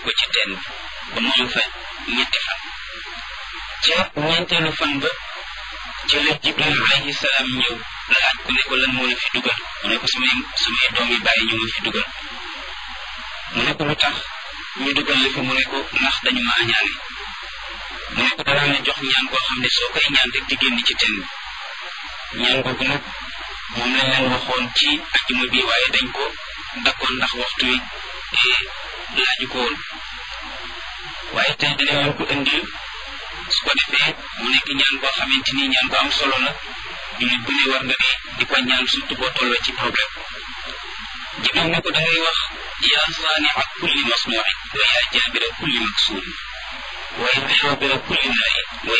ko ci teen ba mu am fa ñetti fan ca ñeenteelu fan ba ci la jibril alayhi salaam ñëw laaj ko ne ko lan moo la fi dugal mu ne ko samay samay doom yi bàyyi ñu ma fi dugal mu ne ko lu tax ñu dugal la fi mu ne ko ndax dañu ma añaane mu ne ko danaa la jox ñaan koo xam ne soo koy ñaan rek di génn ci teen bi ñaan googu nag moom lañ leen waxoon ci ajjuma bi waaye dañ ko dakkoon ndax waxtu wi laaju ko woon waaye tey dina leen ko indil su ko defee mu nekk ñaan koo xamante ni ñaan ko am solo la jullit bu ne war nga di di ko ñaan surtout boo tolloo ci problème jibril ne ko da ngay wax yaa saania kulli masnuuin wa yaa jaabira kulli maksuurin wa yaa xaabira kulli naain wa